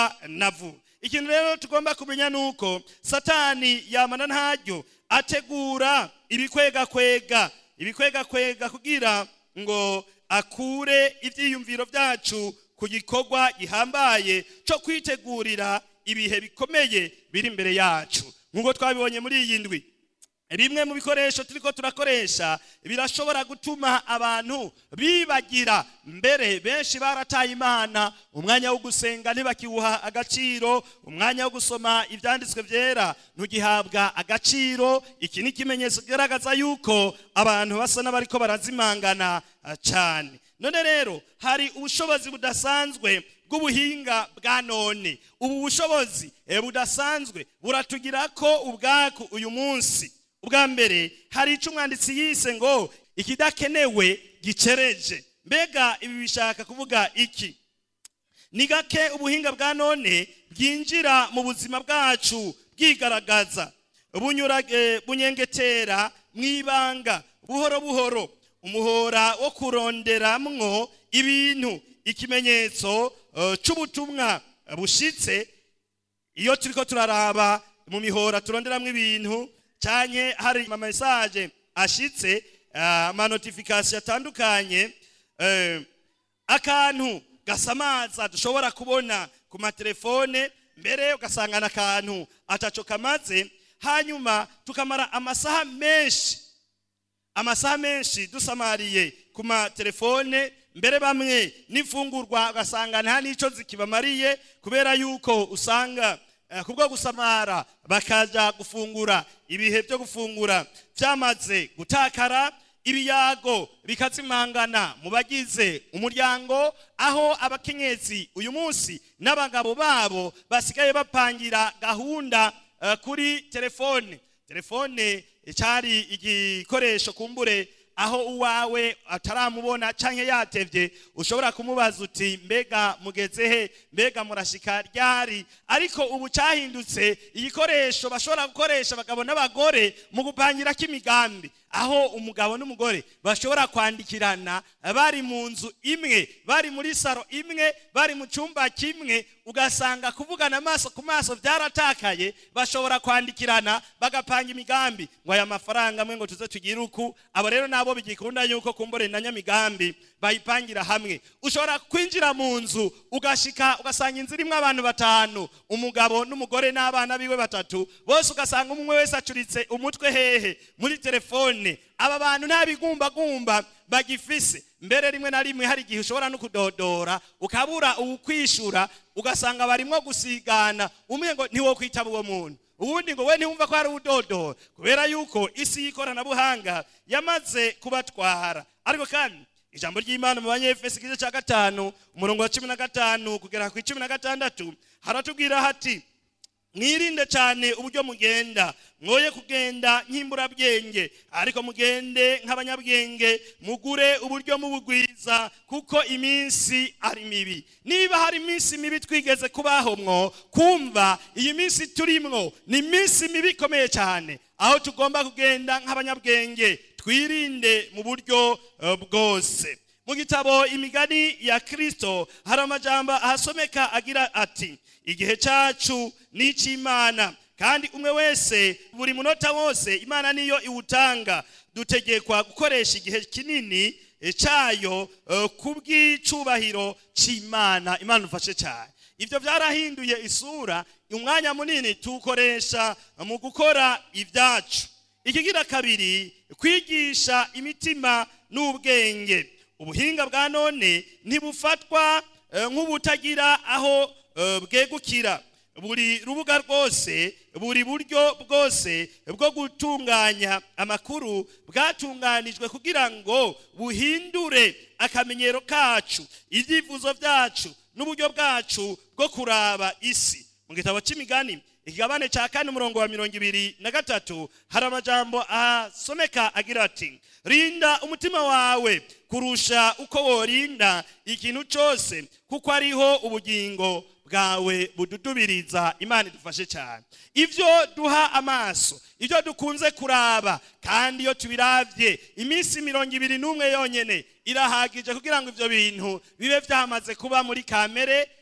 navu ikintu rero tugomba kumenya ni uko satani yamana ntaryo ategura ibikwegakwega ibikwegakwega kugira ngo akure ibyiyumviro byacu ku gikorwa gihambaye cyo kwitegurira ibihe bikomeye biri imbere yacu nk'uko twabibonye muri iyi ndwi bimwe mu bikoresho turiko turakoresha birashobora gutuma abantu bibagira mbere benshi barataye imana umwanya wo gusenga ntibakiwuha agaciro umwanya wo gusoma ibyanditswe byera ntugihabwa agaciro iki ni ikimenyetso kigaragaza yuko abantu basa n'abariko barazimangana ah, cyane none rero hari ubushobozi budasanzwe bw'ubuhinga bwa none ubu bushobozi eh, budasanzwe buratugira ko ubwaku uyu munsi ubwa mbere hari icyo umwanditsi yise ngo ikidakenewe gicereje mbega ibi bishaka kuvuga iki ni gake ubuhinga bwa none bwinjira mu buzima bwacu bwigaragaza bunyura eh, bunyengetera mu ibanga buhoro buhoro umuhora wo kuronderamwo ibintu ikimenyetso eh, c'ubutumwa bushitse iyo turiko turaraba mu mihora turonderamwo ibintu canke hari ama message ashitse ah, ama notification atandukanye eh, akantu gasamaza dushobora kubona ku matelefone mbere ugasangana akantu ataco kamaze hanyuma tukamara amasaha menshi amasaha menshi dusamariye ku matelefone mbere bamwe n'imfungurwa ugasanga nta n'icyo zikibamariye kubera yuko usanga eh, kubwo gusamara bakaja gufungura ibihe byo gufungura byamaze gutakara ibiyago bikazimangana mu bagize umuryango aho abakenyezi uyu munsi n'abagabo babo basigaye bapangira gahunda eh, kuri telefone telefone cyari igikoresho kumbure aho uwawe ataramubona canke yatevye ushobora kumubaza uti mbega mugeze he mbega murashika ryari ariko ubu cyahindutse igikoresho bashobora gukoresha abagabo n'abagore mu gupangira k'imigambi aho umugabo n'umugore bashobora kwandikirana bari mu nzu imwe bari muri saro imwe bari mu cyumba kimwe ugasanga kuvugana amaso ku maso byaratakaye bashobora kwandikirana bagapanga imigambi ngo aya mafaranga amwe ngo tuze tugire uku abo rero nabo bigikunda yuko kumbure na nyamigambi bayipangira hamwe ushobora kwinjira mu nzu ugashika ugasanga inzu irimo abantu batanu umugabo n'umugore n'abana biwe batatu bose ugasanga umwe wese acuritse umutwe hehe muri telefone aba bantu nta bigumbagumba bagifise mbere rimwe na rimwe hari igihe ushobora no kudodora ukabura uwukwishura ugasanga barimwo gusigana umwe ngo ntiwo kwitaba uwo muntu ubundi ngo we ntiwumva ko hari udodora kubera yuko isi y'ikoranabuhanga yamaze kubatwara ariko kandi ijambo ry'imana mu banyefesi igice cya gatanu umurongo wa cumi na gatanu kugera ku icumi na gatandatu haratubwira hati mwirinde cyane uburyo mugenda mwoye kugenda nk'imburabwenge ariko mugende nk'abanyabwenge mugure uburyo mubugwiza kuko iminsi ari mibi niba hari iminsi mibi twigeze kubaho mwo kumva iyi minsi turimwo ni iminsi mibi ikomeye cyane aho tugomba kugenda nk'abanyabwenge twirinde mu buryo eh, bwose mu gitabo imigani ya kirisito hari amajambo ahasomeka agira ati igihe cyacu ni icy'imana kandi umwe wese buri munota wose imana niyo iwutanga dutegekwa gukoresha igihe kinini eh, cyayo eh, ku bw'icubahiro cy'imana imana ufashe cyane ibyo byarahinduye isura umwanya munini tuwukoresha mu gukora ibyacu ikigira kabiri kwigisha imitima n'ubwenge ubuhinga bwa none ntibufatwa eh, nk'ubutagira aho eh, bwegukira buri rubuga rwose buri buryo bwose bwo gutunganya amakuru bwatunganijwe kugira ngo buhindure akamenyero kacu ibyifuzo byacu n'uburyo bwacu bwo kuraba isi mu gitabo cy'imigani ikigabane cya kane umurongo wa mirongo ibiri na gatatu hari amajambo asomeka agira ati rinda umutima wawe kurusha uko worinda ikintu cyose kuko ariho ubugingo bwawe bududubiriza imana idufashe cyane ibyo duha amaso ibyo dukunze kuraba kandi iyo tubiravye iminsi mirongo ibiri n'umwe yonyene irahagije kugira ngo ibyo bintu bibe byamaze kuba muri kamere